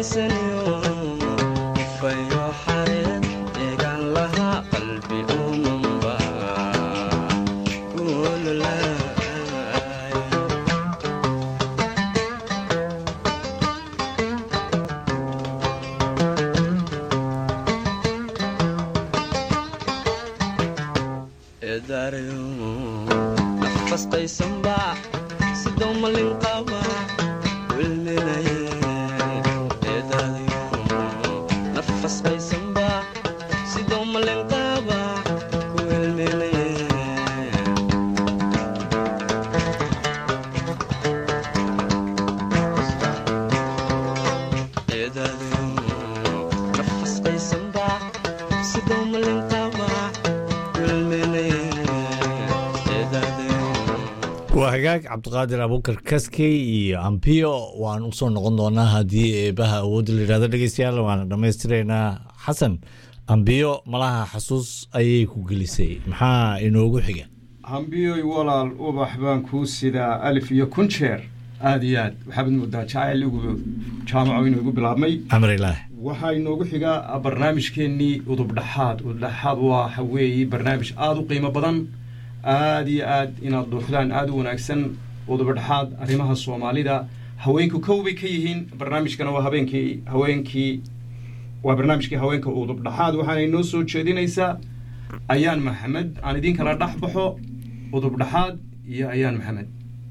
waa hagaag cabdiqaadir abuukar kaskey iyo ambiyo waan usoo noqon doonaa haddii eebaha awoodda layidhahdo dhegeystayaal waana dhammaystiraynaa xasan ambiyo malaha xasuus ayay ku gelisay maxaa inoogu xiga hambiyoy walaal ubax baan kuu sidaa alif iyo kun jeer aada iyo aad waxaabad moodaa jacayl igu jaamaco inoogu bilaabmay amrilaah waxaa inoogu xigaa barnaamijkeennii udubdhaxaad udubdhaxaad waxa weeye barnaamij aada u qiimo badan aada iyo aad inaad dhuuxdaan aada u wanaagsan udubadhaxaad arrimaha soomaalida haweenku kow bay ka yihiin barnaamijkana waa habeenkii haweenkii waa barnaamijkii haweenka udubdhaxaad waxaana inoo soo jeedinaysaa ayaan maxamed aan idin kala dhex baxo udubdhaxaad iyo ayaan maxamed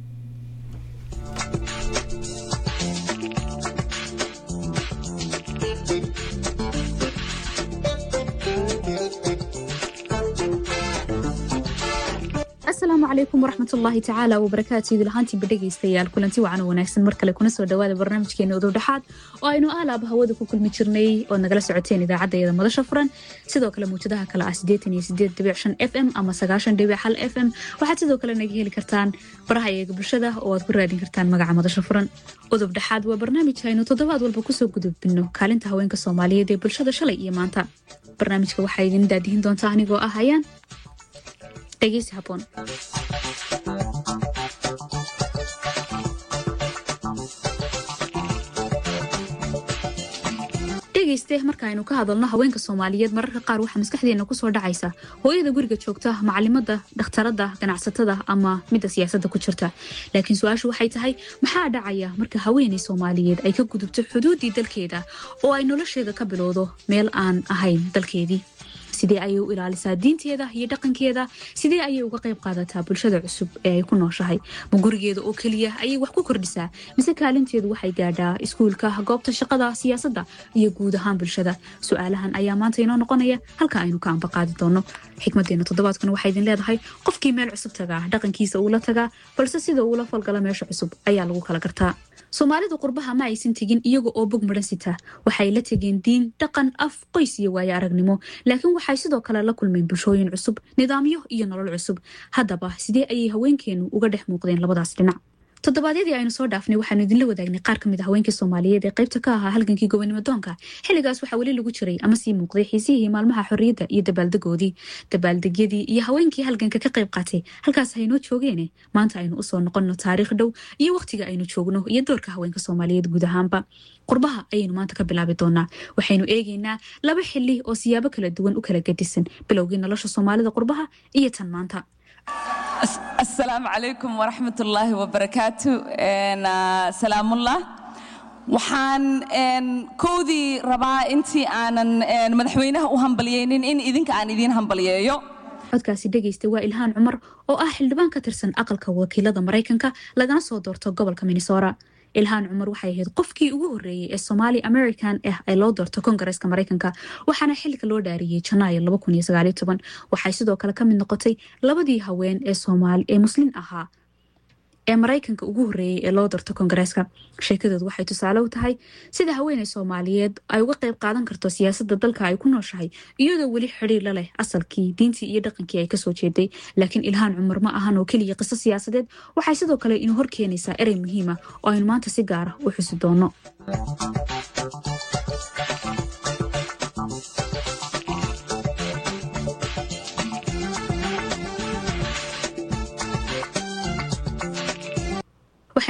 asalaamu calaykum waraxmat ullaahi tacaala wabarakaatu idil ahaantiinba dhegaystayaal kulanti wacan wanaagsan mar kale kuna soo dhawaada barnaamijkeena udubdhaxaad oo aynu aalaaba hawada ku kulmi jirnay ood nagala socoteen idaacaddeeda madasha furan sidoo kale muujadaha kale ah sideetan iyo sideed dhibic shan f m ama sagaashan dhibic hal f m waxaad sidoo kale naga heli kartaan baraha eega bulshada oo aad ku raadin kartaan magaca madasha furan udubdhaxaad waa barnaamij aynu toddobaad walba kusoo gudubino kaalinta haweenka soomaaliyeed ee bulshada shalay iyo maanta barnaamijka waxaa idin daadihin doontaa anigoo ah hayaan dhegeysi haboon dhegeyste marka aynu ka hadalno haweenka soomaaliyeed mararka qaar waxaa maskaxdeena kusoo dhacaysa hooyada guriga joogta macalimada dhakhtarada ganacsatada ama midda siyaasadda ku jirta laakiin su-aashu waxay tahay maxaa dhacaya marka haweeney soomaaliyeed ay ka gudubto xuduuddii dalkeeda oo ay nolosheeda ka bilowdo meel aan ahayn dalkeedii sidee ayay u ilaalisaa diinteeda iyo dhaqankeeda sidee ayay uga qayb qaadataa bulshada cusub ee ay ku nooshahay ma gurigeeda oo keliya ayay wax ku kordhisaa mise kaalinteedu waxay gaadhaa iskuulka goobta shaqada siyaasadda iyo guud ahaan bulshada su-aalahan ayaa maanta inoo noqonaya halka aynu ka ambaqaadi doono xikmadeena toddobaadkuna waxaa idin leedahay qofkii meel cusub tagaa dhaqankiisa uula tagaa balse sida uula falgala meesha cusub ayaa lagu kala gartaa soomaalidu qurbaha ma aysan tegin iyaga oo bog maran sita waxay la tegeen diin dhaqan af qoys iyo waayo aragnimo laakiin waxay sidoo kale la kulmeen bulshooyin cusub nidaamyo iyo nolol cusub haddaba sidee ayay haweenkeenu uga dhex muuqdeen labadaas dhinac toddobaadyadii aynu soo dhaafnay waxaanu idinla wadaagnay qaar kamid a haweenkii soomaaliyeed ee qaybta ka ahaa halgankii gobonimo doonka xilligaas waxaa weli lagu jiray ama sii muuqday xiisihii maalmaha xorriyadda iyo dabaaldegoodii dabaaldegyadii iyo haweenkii halganka ka qayb qaatay halkaas haynoo joogeene maanta aynu usoo noqonno taariikh dhow iyo wakhtiga aynu joogno iyo doorka haweenka soomaaliyeed guud ahaanba qurbaha ayaynu maanta ka bilaabi doonaa waxaynu eegaynaa laba xili oo siyaabo kala duwan u kala gedisan bilowgii nolosha soomaalida qurbaha iyo tan maanta asalaamu calaykum waraxmat ullaahi wabarakaatu salaamullah waxaan kowdii rabaa intii aanan madaxweynaha u hambalyeynin in idinka aan idiin hambalyeeyo codkaasi dhegaysta waa ilhaan cumar oo ah xildhibaan ka tirsan aqalka wakiilada maraykanka lagana soo doorto gobolka minnesora ilhaan cumar waxay ahayd qofkii ugu horreeyey ee somaali american ah ee loo doorto kongareeska maraykanka waxaana xilka loo dhaariyey janaayo waxay sidoo kale ka mid noqotay labadii haween ee muslim ahaa ee maraykanka ugu horreeyey ee loo doorto kongareeska sheekadoodu waxay tusaale u tahay sida haweeney soomaaliyeed ay uga qayb qaadan karto siyaasadda dalka ay ku nooshahay iyadoo weli xidhiir la leh asalkii diintii iyo dhaqankii ay kasoo jeeday laakiin ilhaan cumar ma ahan oo keliya qiso siyaasadeed waxay sidoo kale inuu hor keenaysaa erey muhiima oo aynu maanta si gaara u xusi doono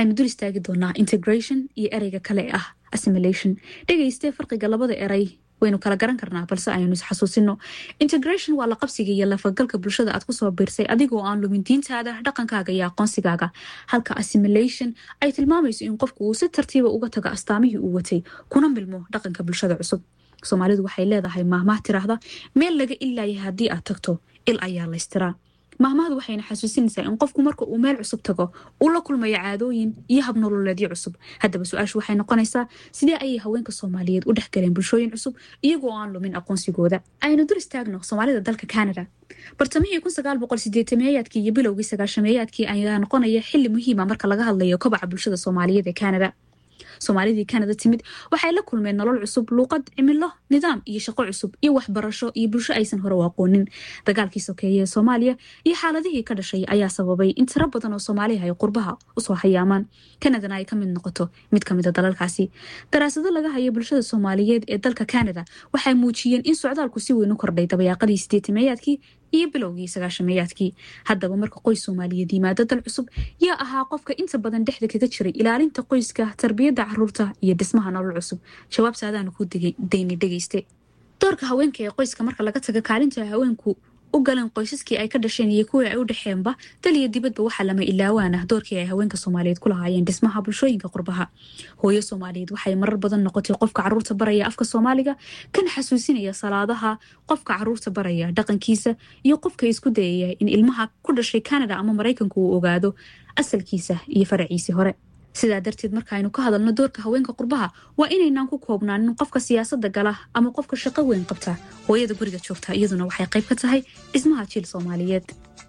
waxaynu dul istaagi doonaa integration iyo ereyga kale ee ah assimilation dhegaystee farqiga labada eray waynu kala garan karnaa balse aynu isxasuusino integration waa la qabsiga iyo lafagalka bulshada aad kusoo biirsay adigoo aan lumin diintaada dhaqankaaga iyo aqoonsigaaga halka assimilation ay tilmaamayso in qofku uu si tartiiba uga tago astaamihii uu watay kuna milmo dhaqanka bulshada cusub soomaalidu waxay leedahay maahmaah tiraahda meel laga ilaaya haddii aad tagto il ayaa laystiraa maahmahdu waxayna xasuusinaysaa in qofku marka uu meel cusub tago uu la kulmayo caadooyin iyo habnololeedyo cusub haddaba su-aashu waxay noqonaysaa sidee ayay haweenka soomaaliyeed u dhexgaleen bulshooyin cusub iyagoo aan lumin aqoonsigooda aynu dur istaagno soomaalida dalka canada bartamihii meeyaadkii iyo bilowgii sagaashameeyaadkii ayaa noqonaya xili muhiima marka laga hadlayo kobaca bulshada soomaaliyeed ee canada soomaalidii canada timid waxay la kulmeen nolol cusub luuqad cimilo nidaam iyo shaqo cusub iyo waxbarasho iyo bulsho aysan hore u aqoonin dagaalkii sokeeye ee soomaaliya iyo xaaladihii ka dhashay ayaa sababay in tiro badan oo soomaaliha ay qurbaha usoo hayaamaan canadana ay ka mid noqoto mid ka mida dalalkaasi daraasado laga hayo bulshada soomaaliyeed ee dalka canada waxay muujiyeen in socdaalku si weyn u kordhay dabayaaqadii sideetameeyaadkii iyo bilowgii sagaashameeyaadkii haddaba marka qoys soomaaliyeed yimaado dal cusub yaa ahaa qofka inta badan dhexda kaga jiray ilaalinta qoyska tarbiyadda caruurta iyo dhismaha nolol cusub jawaabtaadaanu ku dayni dhegeyste doorka haweenka ee qoyska marka laga taga kaalinta haweenku u galeen qoysaskii ay ka dhasheen iyo kuwii ay u dhexeenba dal iyo dibadba waxaa lama ilaawaan ah doorkii ay haweenka soomaaliyeed ku lahaayeen dhismaha bulshooyinka qurbaha hooyo soomaaliyeed waxay marar badan noqotay qofka caruurta baraya afka soomaaliga kan xasuusinaya salaadaha qofka caruurta baraya dhaqankiisa iyo qofka isku dayaya in ilmaha ku dhashay canada ama maraykanku uu ogaado asalkiisa iyo faraciisii hore sidaa darteed markaaynu ka hadalno doorka haweenka qurbaha waa inaynaan ku koobnaanin qofka siyaasada gala ama qofka shaqo weyn qabta hooyada guriga joogta iyaduna waxay qayb ka tahay dhismaha jiil soomaaliyeed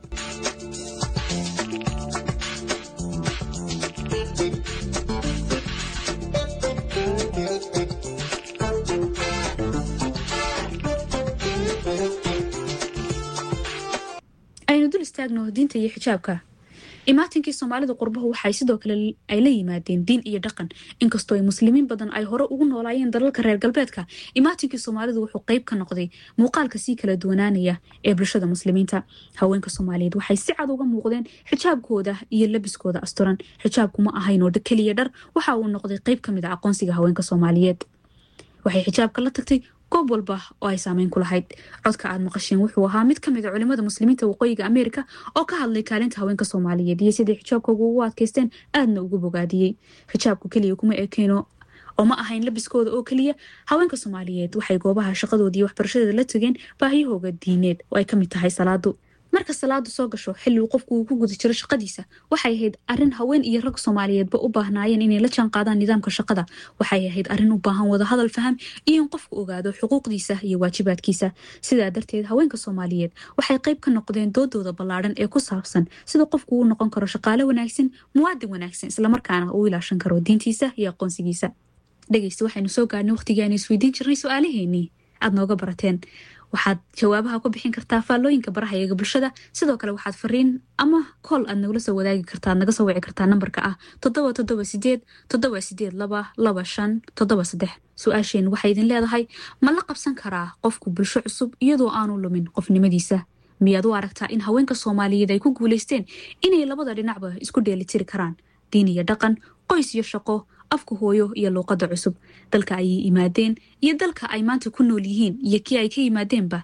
aynu dul istaagno diinta iyo xijaabka imaatinkii soomaalida qurbahu waxay sidoo kale ay la yimaadeen diin iyo dhaqan inkastoo ay muslimiin badan ay hore ugu noolaayeen dalalka reer galbeedka imaatinkii soomaalidu wuxuu qayb ka noqday muuqaalka sii kala duwanaanaya ee bulshada muslimiinta haweenka soomaaliyeed waxay si cad uga muuqdeen xijaabkooda iyo labiskooda asturan xijaabku ma ahayn oo keliya dhar waxa uu noqday qayb ka mid a aqoonsiga haweenka soomaaliyeed waxay xijaabka la tagtay goob walba oo ay saameyn ku lahayd codka aad maqasheen wuxuu ahaa mid ka mid a culimada muslimiinta waqooyiga ameerika oo ka hadlay kaalinta haweenka soomaaliyeed iyo siday xijaabkooga ugu adkaysteen aadna ugu bogaadiyey xijaabku keliya kuma ekeeno oo ma ahayn labiskooda oo keliya haweenka soomaaliyeed waxay goobaha shaqadooda iyo waxbarashadeeda la tageen baahiyahooga diineed oo ay ka mid tahay salaadu marka salaadu soo gasho xilli uu qofku uu ku guda jiro shaqadiisa waxay ahayd arrin haween iyo rag soomaaliyeedba u baahnaayeen inay la jaan qaadaan nidaamka shaqada waxay ahayd arrin u baahan wadahadal faham iyo in qofku ogaado xuquuqdiisa iyo waajibaadkiisa sidaa darteed haweenka soomaaliyeed waxay qayb ka noqdeen doodooda ballaadhan ee ku saabsan sida qofku uu noqon karo shaqaale wanaagsan muwaadin wanaagsan islamarkaana uu ilaashan karo diintiisa iyo aqoonsigiisa dhegeysta waxaynu soo gaarnay waqtigii aynu isweydiin jirnay su-aalaheenii aad nooga barateen waxaad jawaabaha ku bixin kartaa faallooyinka baraha eega bulshada sidoo kale waxaad fariin ama kool aad nagula soo wadaagi kartaa naga soo wici kartaa nambarka ah toddoba toddoba sideed toddoba sideed laba laba shan toddoba saddex su-aasheen waxay idin leedahay ma la qabsan karaa qofku bulsho cusub iyadoo aanu lumin qofnimadiisa miyaad u aragtaa in haweenka soomaaliyeed ay ku guulaysteen inay labada dhinacba isku dheelitiri karaan diin iyo dhaqan qoys iyo shaqo afka hooyo iyo luuqadda cusub dalka ayay yimaadeen iyo dalka ay maanta ku nool yihiin iyo kii ay ka yimaadeenba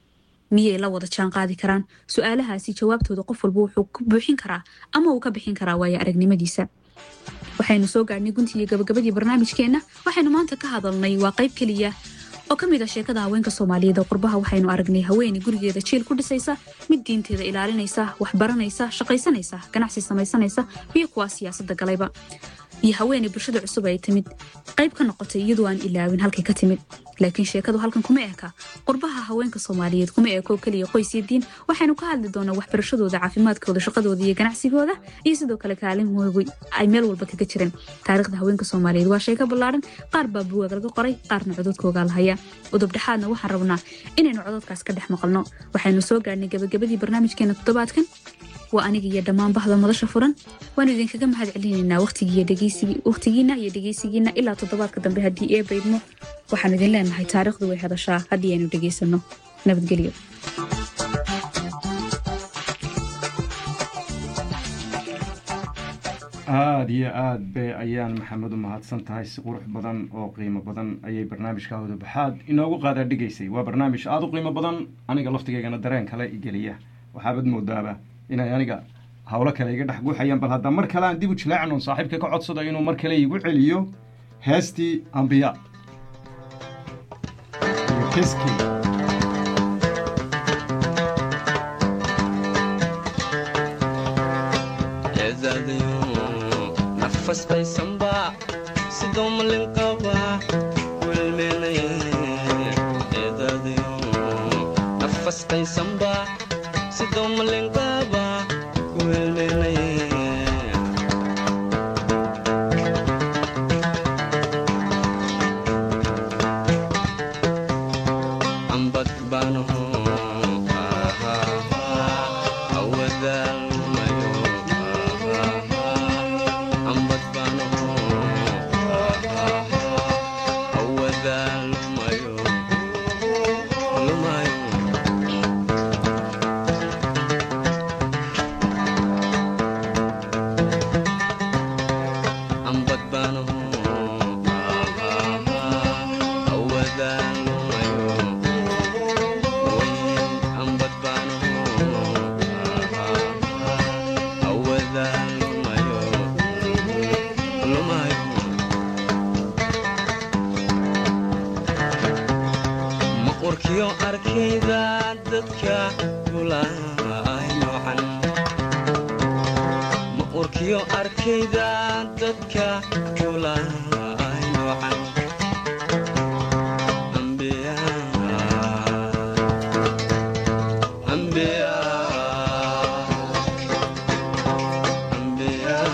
miyay la wada jaan qaadi karaan su-aalahaasi jawaabtooda qof walba wuxuu ku buuxin karaa ama uu ka bixin karaa waayo aragnimadiisa waxaynu soo gaadhnay guntii iyo gabagabadii barnaamijkeenna waxaynu maanta ka hadalnay waa qayb keliya oo ka mid ah sheekada haweenka soomaaliyeed oo qurbaha waxaynu aragnay haweeney gurigeeda jiil ku dhisaysa mid diinteeda ilaalinaysa waxbaranaysa shaqaysanaysa ganacsi samaysanaysa iyo kuwaa siyaasadda galayba iyo haweeney bulshada cusub ay timid qayb ka noqotay iyadoo aan ilaawin halkay ka timid laakiin sheekadu halkan kuma eka qurbaha haweenka soomaaliyeed kuma eko keliya qoys iyo diin waxaynu ka hadli doonaa waxbarashadooda caafimaadkooda shaqadooda iyo ganacsigooda iyo sidoo kale kaalimoogu ay meel walba kaga jireen taariikhda haweenka soomaaliyeed waa sheeko ballaaran qaar baa buwaag laga qoray qaarna cododkoogaa la haya udubdhexaadna waxaan rabnaa inaynu cododkaas ka dhex maqalno waxaynu soo gaadhnay gabagabadii barnaamijkeena toddobaadkan waa aniga iyo dhammaan bahda madasha furan waanu idinkaga mahad celinaynaa waqtigiina iyo dhegeysigiina ilaa toddobaadka dambe haddii ee baydmo waxaanu idin leenahay taariikhdu way hadashaa haddii aynu dhegeysanno nabadgelyo aada iyo aad bay ayaan maxamed u mahadsan tahay si qurux badan oo qiimo badan ayay barnaamijka wadabaxaad inoogu qaadaa dhigaysay waa barnaamij aada u qiimo badan aniga laftigeygana dareen kale igeliya waxaabad moodaaba inay aniga howlo kale iga dhex guuxayaan bal hadda mar kale aan dib u jilaacno saaxiibka ka codsada inuu mar kale igu celiyo heestii ambiya iyo keskii nafastaysanba sidoo malin qaba wilmenayeedadayo nafastaysanba sidoo malin qaba wilmenaye ambad banaho awadaalmayo ambad banaho awadaalmayo lumayo ambad banaho awadaalmayo ambad banaho awadaalmayo lumayo maqurkiyo arkayda dadka gulaay noocan maqurkiyo arkayda dadka gulaay noocan ambiya ambiya ambiya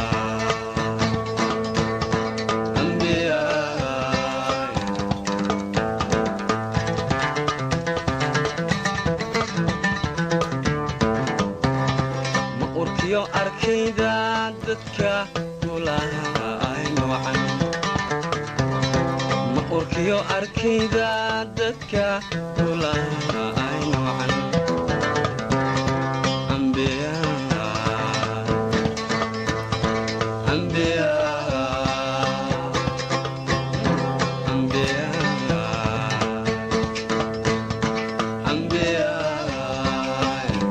ambiya maqurkiyo arkayda dadka gulaay noocan maqurkiyo arkayda dadka gulaay noocan ambiya ambiya ambiya ambiya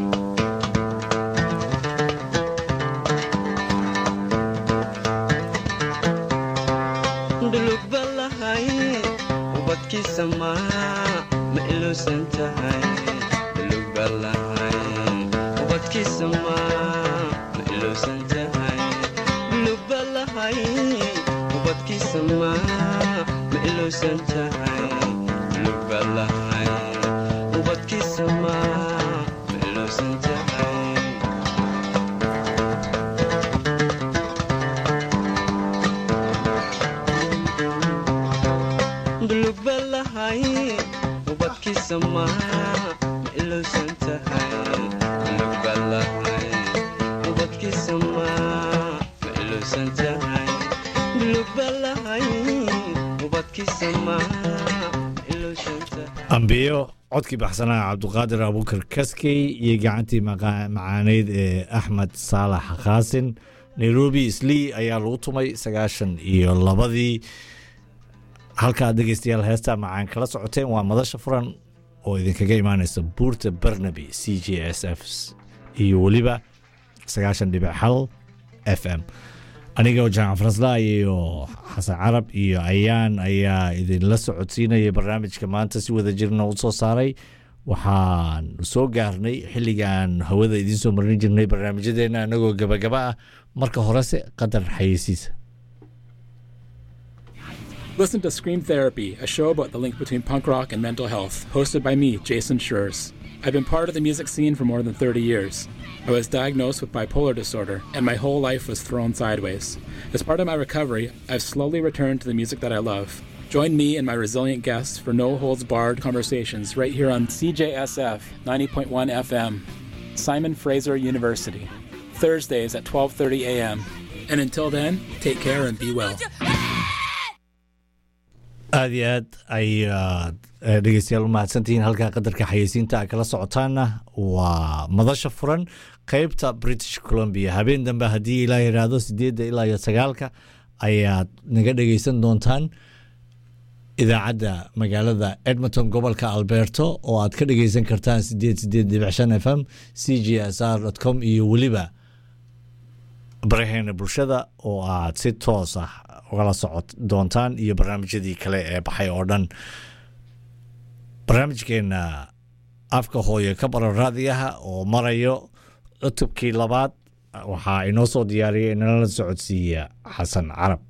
dhulugba lahay ubadkiisa maa ma iluusan tahay dhulugba lahay ubadkiisa maa ma iluusan tahay dhulugba lahay ubadkiisa maa ma iluusan tahay dhulugba lahay ubadkiisa maa ma iluusan tahay dhulugba lahay ubadkiisa maa ma iluusan tahay dhulugba lahay ubadkiisa maa ma iluusan tahay dhulugba lahay ubadkiisa maa ma iluusan tahay ambiyo codkii baxsanaa cabduqaadir abuukar kaskey iyo gacantii maqa- macaaneyd ee axmed saalax khaasin nairobi islii ayaa lagu tumay sagaashan iyo labadii halkaad dhegeystayaal heestaa macaan kala socoteen waa madasha furan oo idinkaga imaaneysa buurta barnaby c j s f iyo weliba sagaashan dhibic hal f m aniga oo jaamac farasla iyo xasan carab iyo ayaan ayaa idinla socodsiinaya barnaamijka maanta si wada jirna u soo saaray waxaan soo gaarnay xilligaan hawada idiin soo marin jirnay barnaamijyadeena anagoo gabagaba ah marka horese qadar xayeysiisa Listen to Scream Therapy, a show about the link between punk rock and mental health, hosted by me, Jason Schurz. I've been part of the music scene for more than 30 years. I was diagnosed with bipolar disorder, and my whole life was thrown sideways. As part of my recovery, I've slowly returned to the music that I love. Join me and my resilient guests for no holds barred conversations right here on CJSF 90.1 FM, Simon Fraser University, Thursdays at 12:30 a.m. And until then, take care and be well. aada iyo aad ayaad eh, dhegeystayaal u mahadsantihiin halkaa qadarka xayeysiinta a kala socotaana waa madasha furan qeybta british columbia habeen dambe haddii ilaa yidhaahdo sideedda ilaa iyo sagaalka ayaad naga dhegeysan doontaan idaacadda magaalada edmonton gobolka alberto oo aad ka dhegeysan kartaan sideed sideed dhibic shan f m c g s r com iyo weliba baraheena bulshada oo aad si toos ah ugala socod doontaan iyo barnaamijyadii kale ee baxay oo dhan barnaamijkeena afka hooye ka baran raadiyaha oo marayo cutubkii labaad waxaa inoo soo diyaariyay inala socodsiiya xasan carab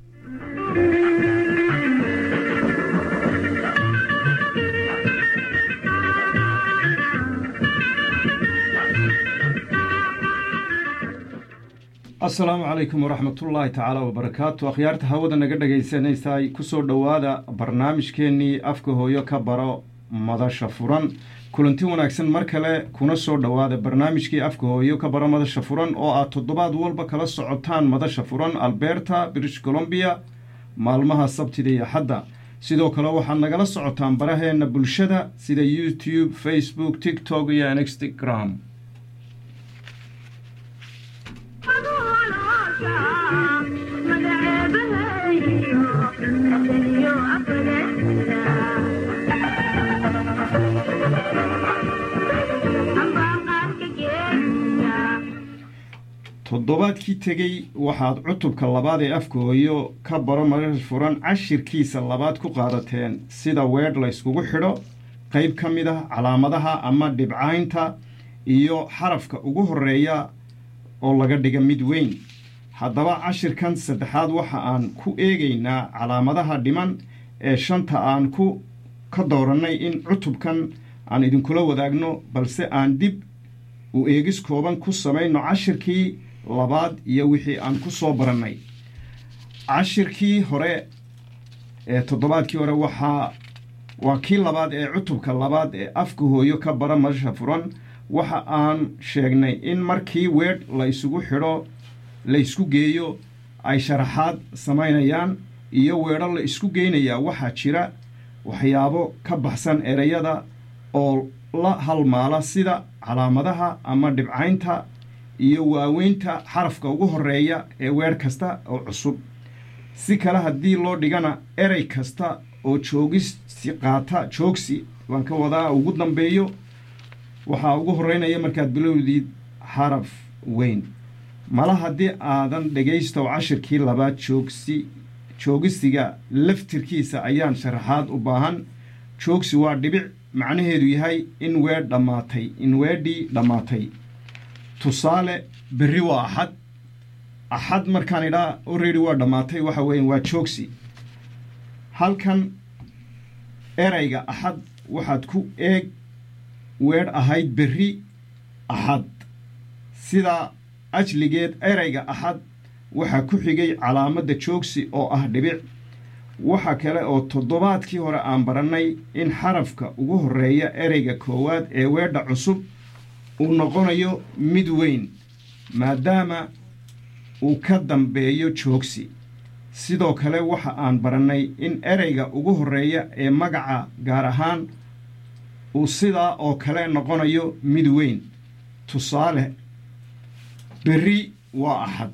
asalaamu calaykum waraxmatullaahi tacaala wabarakaatu akhyaarta hawada naga dhegaysanaysaay kusoo dhowaada barnaamijkeennii afka hooyo ka baro madasha furan kulanti wanaagsan mar kale kuna soo dhowaada barnaamijkii afka hooyo ka baro madasha furan oo aad toddobaad walba kala socotaan madasha furan alberta british columbia maalmaha sabtida iyo xadda sidoo kale waxaad nagala socotaan baraheenna bulshada sida youtube facebook tiktok iyo instagram toddobaadkii tegey waxaad cutubka labaad ee afka hooyo ka baro madasha furan cashirkiisa labaad ku qaadateen sida weedh la yskugu xidho qayb ka mid ah calaamadaha ama dhibcaynta iyo xarafka ugu horeeya oo laga dhiga mid weyn haddaba cashirkan saddexaad waxa aan ku eegaynaa calaamadaha dhiman ee shanta aan ku ka doorannay in cutubkan aan idinkula wadaagno balse aan dib u eegis kooban ku samayno cashirkii labaad iyo wixii aan ku soo barannay cashirkii hore ee toddobaadkii hore waxaa waa kii labaad ee cutubka labaad ee afka hooyo ka bara madasha furan waxa aan sheegnay in markii weedh la isugu xidho la ysku geeyo ay sharaxaad samaynayaan iyo weedho la isku geynayaa waxaa jira waxyaabo ka baxsan ereyada oo la halmaala sida calaamadaha ama dhibcaynta iyo waaweynta xarafka ugu horeeya ee weedh kasta oo cusub si kale haddii loo dhigana erey kasta oo joogisi qaata joogsi baan ka wadaa ugu dambeeyo waxaa ugu horeynaya markaad bilowdiid xaraf weyn mala haddii aadan dhegaysto cashirkii labaad joogsi joogisiga laftirkiisa ayaan sharaxaad u baahan joogsi waa dhibic macnaheedu yahay in weedh dhammaatay in weedhii dhammaatay tusaale berri waa axad axad markaan idhaa already waa dhammaatay waxa weeyaan waa joogsi halkan erayga axad waxaad ku eeg weedh ahayd berri axad sidaa ajligeed erayga axad waxaa ku xigay calaamadda joogsi oo ah dhibic waxa kale oo toddobaadkii hore aan barannay in xarafka ugu horeeya ereyga koowaad ee weedha cusub uu noqonayo mid weyn maadaama uu ka dambeeyo joogsi sidoo kale waxa aan barannay in ereyga ugu horeeya ee magaca gaar ahaan uu sidaa oo kale noqonayo mid weyn tusaale berri waa axad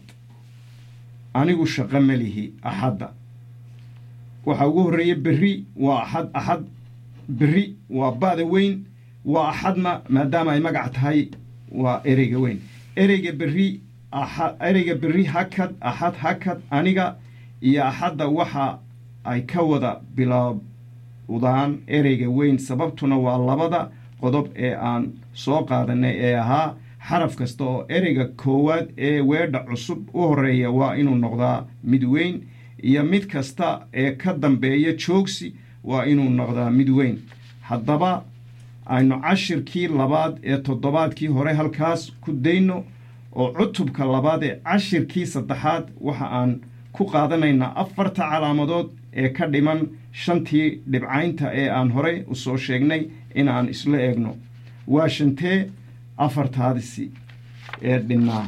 anigu shaqo ma lihi axadda waxaa ugu horreeya berri waa axad axad berri waa ba'da weyn waa axadna maadaama ay magac tahay waa ereyga weyn ereyga berri axad ereyga berri hakad axad hakad aniga iyo axadda waxa ay ka wada bilowdaan ereyga weyn sababtuna waa labada qodob ee aan soo qaadanay ee ahaa xaraf kasta oo ereyga koowaad ee weedha cusub u horeeya waa inuu noqdaa mid weyn iyo mid kasta ee ka dambeeya joogsi waa inuu noqdaa mid weyn haddaba aynu cashirkii labaad ee toddobaadkii hore halkaas ku dayno oo cutubka labaad ee cashirkii saddexaad waxa aan ku qaadanaynaa afarta calaamadood ee ka dhiman shantii dhibcaynta ee aan horey u soo sheegnay inaan isla eegno waa shantee afartaadisi ee dhinnaa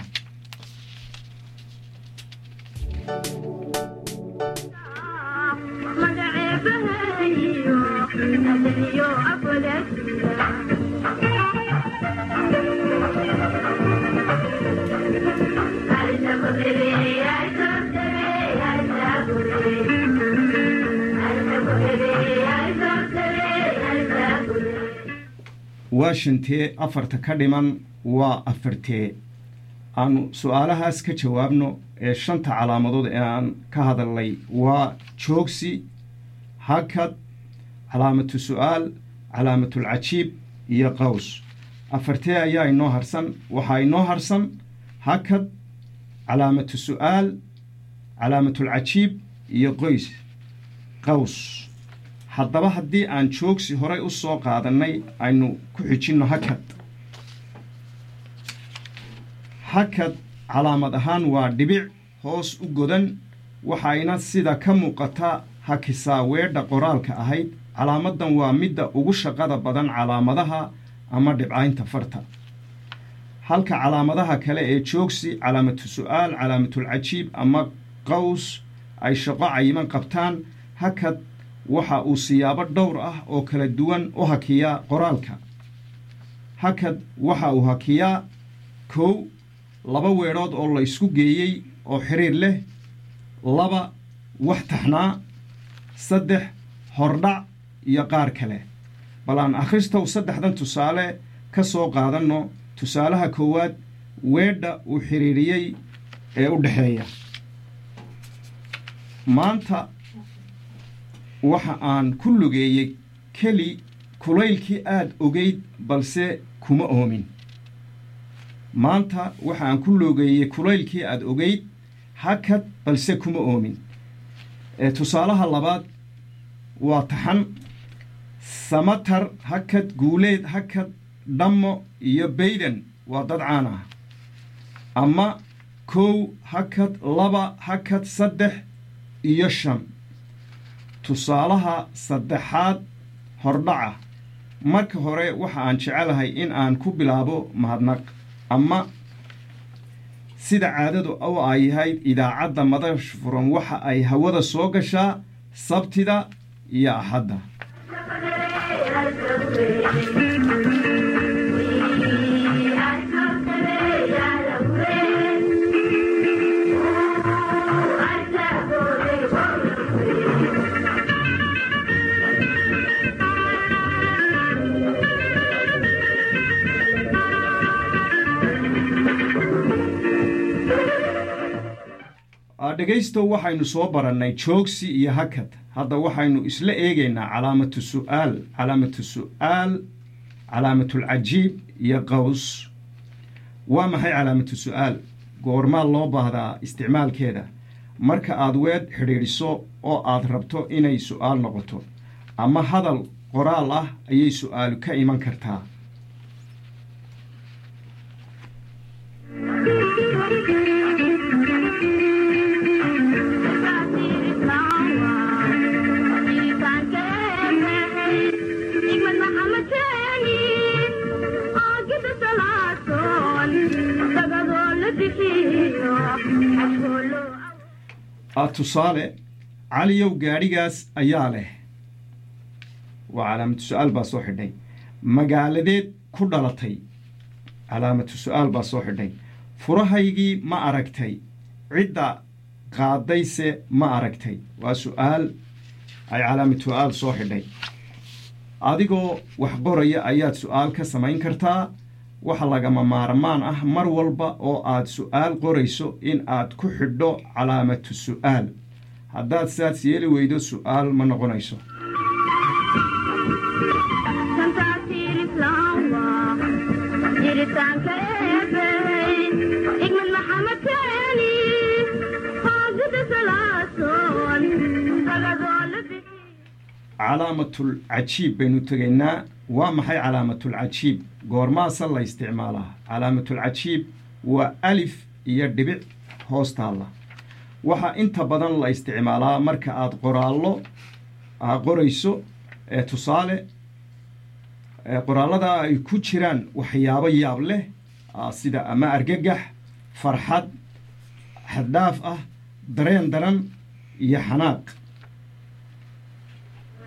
waa shantee afarta ka dhiman waa afartee aanu su-aalahaas ka jawaabno ee shanta calaamadood ee aan ka hadalnay waa joogsi hakad calaamatu su-aal calaamatul-cajiib iyo qaws afartee ayaa inoo harsan waxaa inoo harsan hakad calaamatu su-aal calaamatul-cajiib iyo qoys qaws haddaba haddii aan joogsi horay u soo qaadannay aynu ku xijinno hakad hakad calaamad ahaan waa dhibic hoos u godan waxayna sida ka muuqata hakisaa weedha qoraalka ahayd calaamaddan waa midda ugu shaqada badan calaamadaha ama dhibcaynta farta halka calaamadaha kale ee joogsi calaamatu su-aal calaamatul-cajiib ama qaws ay shaqo cayiman qabtaan hakad waxa uu siyaabo dhowr ah oo kala duwan u hakiyaa qoraalka hakad waxa uu hakiyaa kow laba weedhood oo la ysku geeyey oo xiriir leh laba wax taxnaa saddex hordhac iyo qaar kale bal aan akhristow saddexdan tusaale ka soo qaadanno tusaalaha koowaad weedha uu xidhiiriyey ee u dhexeeya maanta waxa aan ku lugeeyey keli kulaylkii aad ogeyd balse kuma oomin maanta waxa aan ku lugeeyey kulaylkii aad ogeyd hakad balse kuma oomin ee tusaalaha labaad waa taxan samatar hakad guuleed hakad dhammo iyo bayden waa dad caan ah ama kow hakad laba hakad saddex iyo shan tusaalaha saddexaad hordhaca marka hore waxa aan jecelahay in aan ku bilaabo mahadnaq ama sida caadadu u ay yahayd idaacadda madash furan waxa ay hawada soo gashaa sabtida iyo axadda dhegaystow waxaynu soo barannay joogsi iyo hakad hadda waxaynu isla eegaynaa calaamatu su'aal calaamatu su'aal calaamatul-cajiib iyo qaws waa maxay calaamatu su'aal goormaa loo baahdaa isticmaalkeeda marka aad weedh xidhiidhiso oo aad rabto inay su'aal noqoto ama hadal qoraal ah ayay su'aalu ka iman kartaa tusaale caliyow gaadhigaas ayaa leh waa calaamatu su-aal baa soo xidhay magaaladeed ku dhalatay calaamatu su-aal baa soo xidhay furahaygii ma aragtay cidda qaadayse ma aragtay waa su-aal ay calaamatu su-aal soo xidhay adigoo wax qoraya ayaad su-aal ka samayn kartaa waxa lagama maarmaan ah mar walba oo aad su-aal qorayso in aad ku xidho calaamatu su-aal haddaad sidaas yeeli weydo su-aal ma noqonayso calaamatul cajiib baynu tegaynaa waa maxay calaamatul cajiib goormaasa la isticmaalaa calaamatul cajiib waa alif iyo dhibic hoos taalla waxaa inta badan la isticmaalaa marka aad qoraallo qorayso ee tusaale qoraallada ay ku jiraan waxyaabo yaab leh sida ama argagax farxad xaddhaaf ah dareen daran iyo xanaaq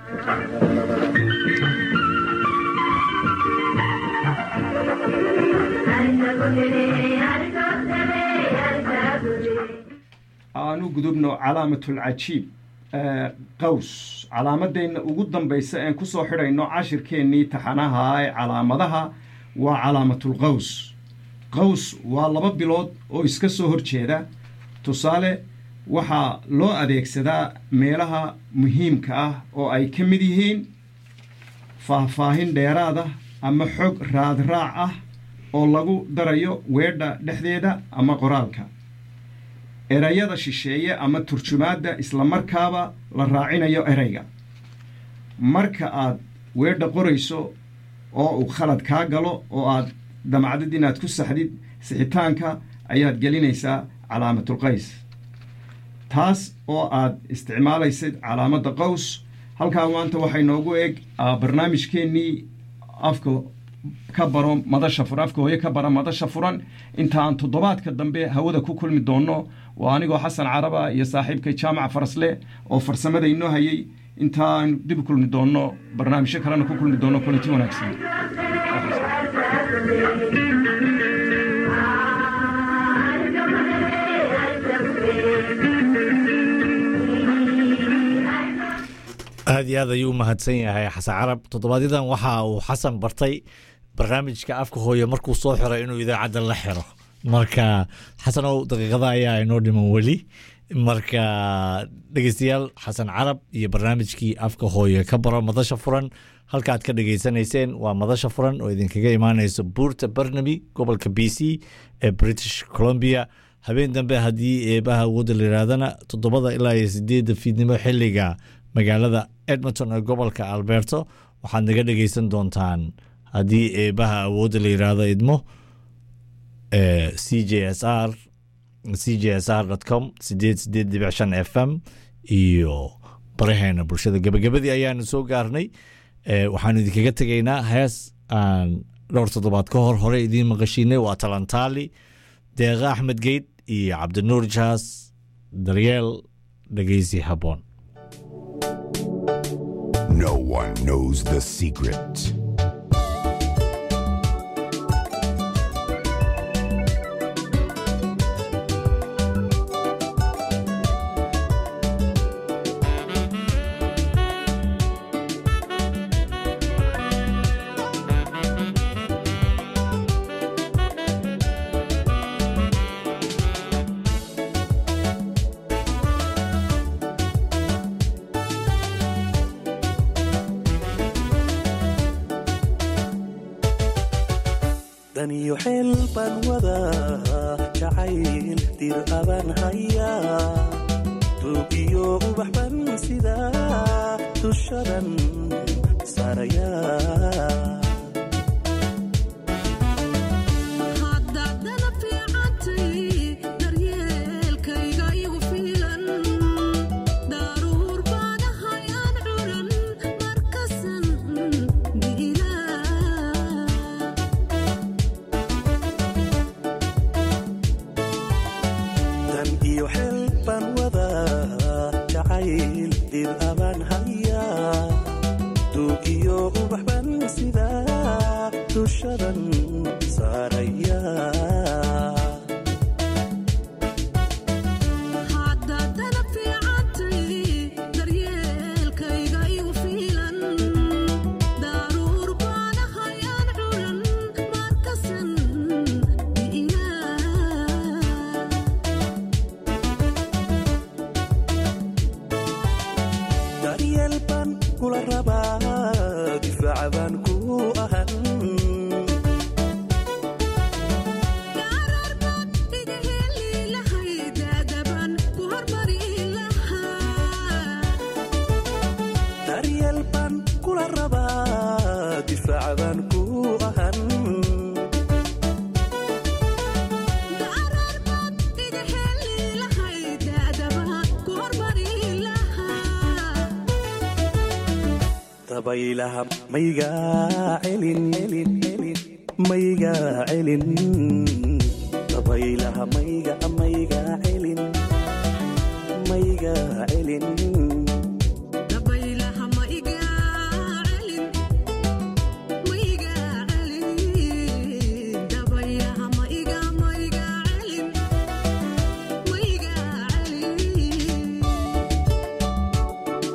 aanu gudubno calaamatulcajiib ee, qaws calaamadeenna ugu dambaysa een kusoo xidhayno cashirkeennii taxanaha ee calaamadaha waa calaamatulqaws qaws waa laba bilood oo iska soo horjeeda tusaale waxaa loo adeegsadaa meelaha muhiimka ah oo ay ka mid yihiin faahfaahin dheeraad ah ama xog raadraac ah oo lagu darayo weedha dhexdeeda ama qoraalka erayada shisheeye ama turjumaadda islamarkaaba la raacinayo erayga marka aad weedha qorayso oo uu khalad kaa galo oo aad damacdid inaad ku saxdid sixitaanka ayaad gelinaysaa calaamatulqays taas oo aad isticmaalaysid calaamadda qaws halkaa maanta waxay noogu eg ah, barnaamijkeennii afka ka baro madasha furan afka hooye ka bara madasha furan intaan toddobaadka dambe hawada ku kulmi doonno waa anigoo xasan caraba iyo saaxiibkay jaamaca farasle oo farsamada inoo hayay intaan dib u kulmi doonno barnaamijyo kalena ku kulmi doonno kulanti wanaagsan aad iyo aad ayuu u mahadsan yahay xasan carab toddobaadyaddan waxa uu xasan bartay barnaamijka afka hooye markuu soo xiray inuu idaacadda la xiro marka xasanow daqiiqada ayaa inoo dhiman weli marka dhegeystayaal xasan carab iyo barnaamijkii afka hooye ka baro madasha furan halkaaad ka dhegeysanayseen waa madasha furan oo idinkaga imaaneyso buurta barnaby gobolka b c ee british columbia habeen dambe haddii eebaha awoodda la yidhaahdana toddobada ilaa iyo sideedda fiidnimo xiliga magaalada edmonton ee gobolka alberto waxaad naga dhegeysan doontaan haddii eebaha awoodda la yidhaahdo idmo c j s r c j s r com sideed sideed dhibic shan f m iyo baraheena bulshada gebagabadii ayaanu soo gaarnay Eh, waxaanu idinkaga tegaynaa hees aan dhowr toddobaad ka hor hore idiin maqashiinay waa talantaali deeqa axmed geyd iyo cabdinuur jaas daryeel dhegeysi habboon No one knows the secret. daniyo xeel baan wadaa jacayl dir abaan hayaa duug iyo ubax baan sidaa dushadan saarayaa haddaadana fiicantay daryeelkayga igu fiilan daruur baanahay aan curan markasan diilaa dan iyo xeel baan wadaa jacayl dir abaan hayaa duug iyo ubax baan sidaa dushadan saarayaa haddaadana fiicantay daryeelkayga igu fiilan daruur baanahay aan curan markasan diilaa daryeel baan kula rabaa difaaca baan ku ahan gaararbaad iga heli lahay daadaban ku hormari lahaa daryeel baan kula rabaa difaaca baan ku ahan gaararbaad iga heli lahay daadaban ku hormari lahaa dabaylaha maygaa celin celin celin maygaa celin dabaylaha mayga maygaa celin maygaa celin